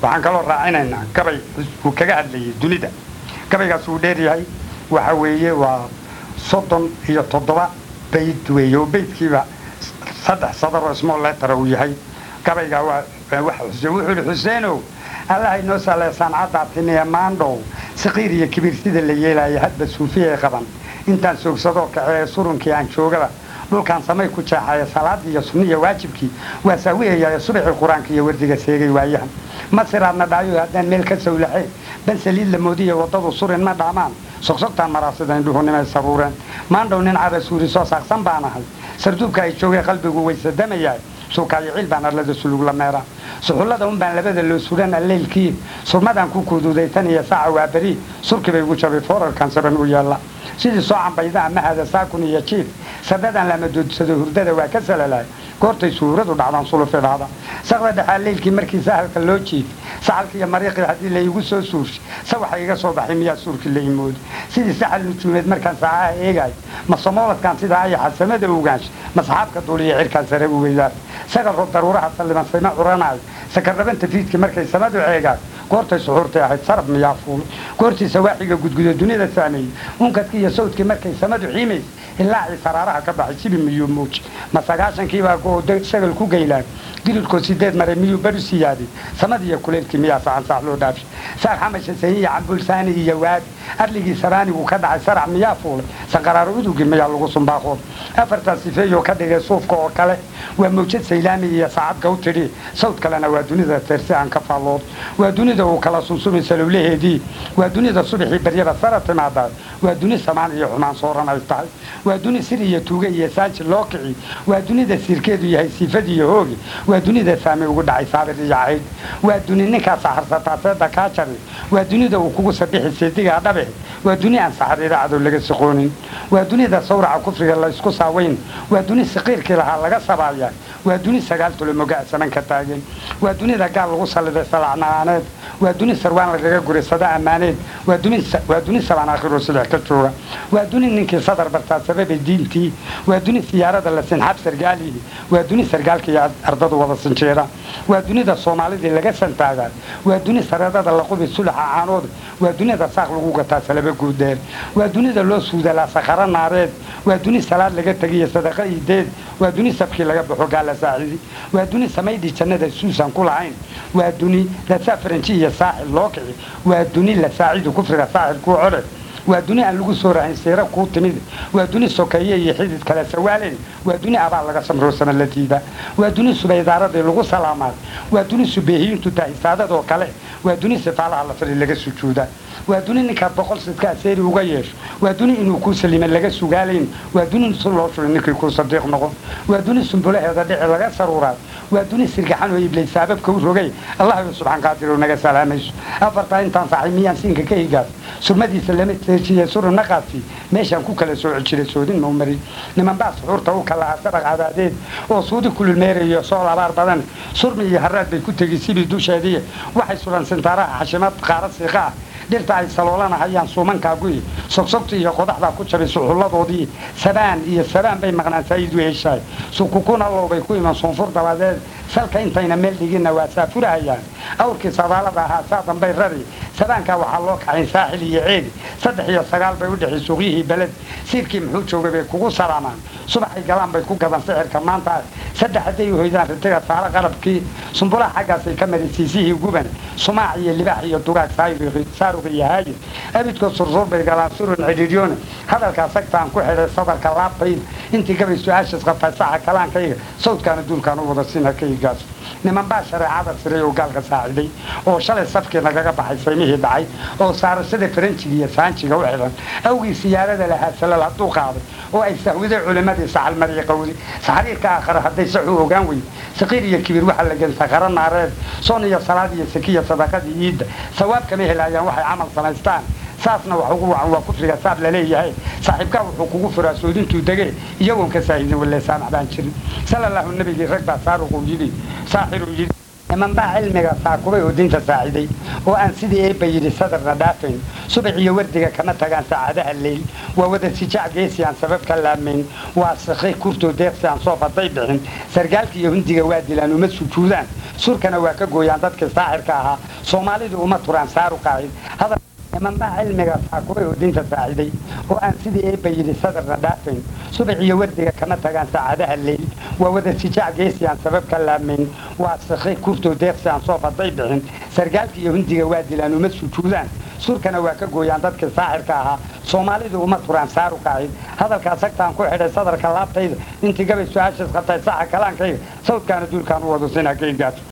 waxaan kaloo raacinaynaa gabay uu kaga hadlayay dunida gabaygaas uu dheer yahay waxa weeye waa soddon iyo toddoba bayd weeye oo baydkiiba saddex sadar oo small letter uu yahay gabaygaa waa wuxuu ihi xuseenow allaha inoo saleesaan caddaatiniya maandhow saqiir iyo kibiir sida la yeelaya hadba suufiyay qaban intaan soogsadoo kaceeye surunkii aan joogaba dhulkaan samay ku jeexaya salaadii iyo sunniya waajibkii waa saawiyaya subaxii qur-aanka iyo wardiga seegay waayahan masiraadna dhaayo haddaan meel ka sawlaxee ban saliid la moodiya waddadu surin ma dhaamaan sogsogtaan maraasida indhuhunimay saruureen maandhow nin cara suuri soo saaqsan baan ahay sarduubka ay joogay qalbigu waysadamayahay suukaayo ciil baan arlada sulug la meera suxullada un baan labada loo suran alleylkii surmadaan ku kuududaytan iyo saaca waa beri surkii bay ugu jabay foorarkan saban u yaalla sidii soo cambayda amahada saakun iyo jiif sadadaan lama doodsado hurdada waa ka salalaay goortay suuradu dhacdaan sulufidhaada saqda dhexaa leylkii markii sahalka loo jiif saxalka iyo mariiqii haddii laigu soo suurshay sa waxa iga soo baxay miyaa suurkii la imoodi sidii saxal nujuumeed markaan saacaha eegaay ma samooladkaan sidaa ayaxa samada ogaansha masaxaabka duuliya cirkaan sare u weydaar sagal rob daruuraha salliman sayma curanaayo sakarrabanta fiidkii markay samadu ceegaan goortay suxuurtay ahayd sarab miyaa fuulay goortii sawaaxiga gudguda dunida saameeyey unkadkii iyo sawdkii markay samadu xiimays ilaacii saraaraha ka baxay sibi miyuu muuji ma sagaashankiibaa go sagal ku geylaan dilidkoo sideed maray miyuu baru siyaaday samad iyo kuleylkii miyaa sacan saax loo dhaafshay saar xamasha sahiya cambulsaani iyo waadi arligii saraanigu ka dhacay sarac miyaa fuulay sanqaraaro udugii miyaa lagu sumbaaqood afartaa sifeeyoo ka dhigay suufka oo kale waa mawjad saylaami iyo saacad gawtidhi sawd kalena waa dunida teersi aan ka faalloodo waa dunida uu kala sunsumi salowlaheedii waa dunida subaxii baryada sara timaadaa waa duni samaan iyo xumaan sooran ay tahay waa duni sir iyo tuuge iyo saaji loo kici waa dunida siirkeedu yahay siifadi iyo hoogi waa dunida saami ugu dhacay saabir iyo cayd waa duni ninkaa saxarsataa seeda kaa jari waa dunida uu kugu sabixi seedigaa dhabe waa duni aan saxariira cadow laga siqoonin waa dunida sawraca kufriga laysku saaweyn waa duni saqiirkii lahaa laga sabaaya waa duni sagaal tulomoga saman ka taagan waa dunida gaal lagu salliday salacnaaneed waa duni sarwaan lagaga guray sada ammaaneed waa duni sabaan aakhiroo silex ka jooga waa duni ninkii sadar bartaa sababay diintii waa duni siyaarada la sinxab sargaalihi waa duni sargaalkii ardadu wada sinjeera waa dunida soomaalidii laga santaagaa waa duni sareedada la qubi sulaxa caanood waa dunida saaq lagu gataa salaba guudeer waa dunida loo suudalaa sakharo naareed waa duni salaad laga tegiyo sadaqa ideed waa duni sabkii laga baxo gaala saacidi waa duni samaydii jannada suusan ku lahayn waa duni lasaa faranji iyo saaxil loo kici waa duni la saacidu kufriga saaxil kuu codhe waa duni aan lagu soo rahayn siira kuu timid waa duni sokeeye iyo xidid kale sawaaleen waa duni abaal laga samroosana la diida waa duni subaydaaradii lagu salaamaad waa duni subeehiyiintu dahisaadadoo kale waa duni sifaalaha la fali laga sujuuda waa duni ninkaad boqol sidka aseeri uga yeesho waa duni inuu kuu salima laga sugaalayn waa duni si loo shuray ninkii kuu sadiiq noqon waa duni sumbulaheeda dhici laga saruuraad waa duni sirgaxan oo iblay saababka u rogay allahayo subxaan qaadirow naga salaamayso afartaa intaan saxay miyaan siinka ka higaas surmadiisa lama teejiye suruna qaadsi meeshaan ku kala sooci jiray soodin mau marin niman baa suxuurta u kala asabaq cadaadeed oo suudi kululmeerayo sool abaar badan surmi iyo haraad bay ku tegi sibii dusheedii waxay sulan sintaaraha xashimad qaara siiqa ah dhirta ay saloolanahayaan suumankaaguyi sogsogta iyo qodaxdaa ku jabay suxulladoodii sabaan iyo sabaan bay maqnaan saa'idu heshaay sukukuna lowbay ku iman suunfur dabadeed salka intayna meel dhiginna waa saafurahayaan awrkii sadaalada ahaa saa dambay rari sabaankaa waxaa loo kaxay saaxil iyo ceedi saddex iyo sagaal bay u dhexi suuqyihii beled siirkii muxuu joogay bay kugu salaamaan subaxay galaan bay ku gadan sixirka maanta saddex hadday hoydaan ritiga saaro qarabkii sumbulaha xaggaasay ka mari siisihii guban sumaac iyo libaax iyo dugaag saaruq iyo haayir abidkood sursuur bay galaan surun cidhiidyoone hadalkaa sagtaan ku xidhay sadarka laabtayd intii gabay su-aashas qabtay saxa kalaankayga sawdkaana duulkaan u wada sina ka igaas niman baa shareecada siray oo gaalka saaciday oo shalay safkii nagaga baxay saymihii dhacay oo saarashada faranjiga iyo saanjiga u xidhan awgii siyaarada lahaa salal hadduu qaaday oo ay sahwiday culimmadii saxalmariya qawdi saxriirka aakhare hadday saxu ogaan weyde saqiir iyo kibir waxaa la gen sakaro naareed soon iyo salaad iyo sakiya sadaqadii iidda sawaab kama helayaan waxay camal samaystaan saasna wax ugu wacan waa kufriga saab laleeyahay saaxiibkaa wuxuu kugu furaa soodintuu dege iyagoon ka saahidin waleesaamax baan jirin sala allahu nabigii rag baa saaruquu yidhi saaxiruu yidhi nimanbaa cilmiga saakubay oo dinta saaciday oo aan sidii eebba yidhi sadarna dhaafayn subax iyo wardiga kama tagaan saacadaha leyl waa wada sijaac geesi aan sabab ka laamayn waa sakhay kurtoo deeqsi aan soo faday bixin sargaalka iyo hundiga waa dilaan uma sujuudaan surkana waa ka gooyaan dadkii saaxirka ahaa soomaalidu uma turaan saaru qaacid nimanbaa cilmiga saakubay oo dinta saaciday oo aan sidii eebba yidhi sadarna dhaafayn subax iyo wardiga kama tagaan saacadaha leyl waa wada sijaac geesi aan sabab ka laamayn waa sakhay kurtoo deeqsi aan soo faday bixin sargaalka iyo hundiga waa dilaan uma sujuudaan surkana waa ka gooyaan dadkii saaxirka ahaa soomaalidu uma turaan saaru qaacid hadalkaa sagtaan ku xidhay sadarka laabtayda intii gabay su-aashaas qabtay saxa kalaankayga sawdkaana duulkaan u wado sinaa ka ingaas